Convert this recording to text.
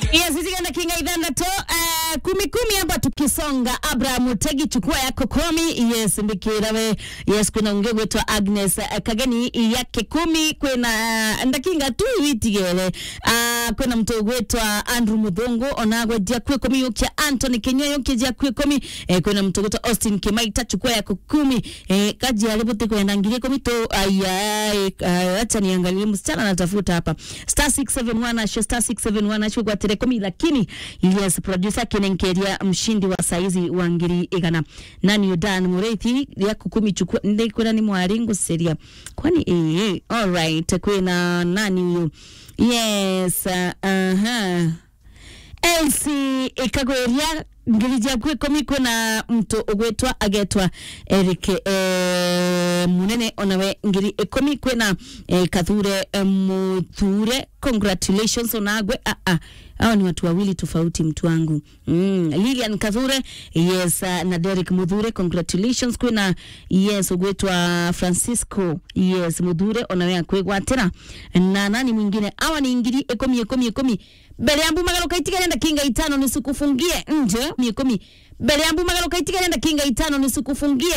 yes itigenda kinga ithandatu uh, kumi kumi hapa tukisonga abraham tegi chukua yako komi yes mbikirawe yes kwina unge gwitwa agnes uh, kageni yake kumi kwina uh, ndakinga tu witigere uh, kwina mtu gwitwa andrew muthungu onagwe dia kwi komi yukia antony kinyo yukia dia kwi komi eh, kwina mtu gwitwa austin kimaita chukua yako kumi eh, kaji alibuti kwenda ngiri komi tu ayai uh, acha niangalie msichana anatafuta hapa star 671 asho star 671 asho kwa tere komi lakini yes producer kinenkeria mshindi wa saizi wa ngiri igana nani udan mureithi ya kukumi chukua ndi kwenda ni mwaringo seria kwani eh eh alright kwina nani huyo yes uh, uh-huh. elsi ikagweria ngiri jaku ikumi kwina mtu ugwitwa agetwa Eric eh, munene onawe ngiri ikumi kwina eh, kathure eh, muthure congratulations onagwe ah, ah. hao ni watu wawili tofauti mtu wangu mm. Lilian Kathure yes uh, na Derek Muthure congratulations kwina yes ugwitwa Francisco yes Muthure onawe akwigwatira na nani mwingine awa ni ngiri ikumi ikumi ikumi mbere ya mbumagalo kaitika nenda kinga itano nisikufungie nje ikumi mbere ya mbumagalo kaitika nenda kinga itano nisikufungie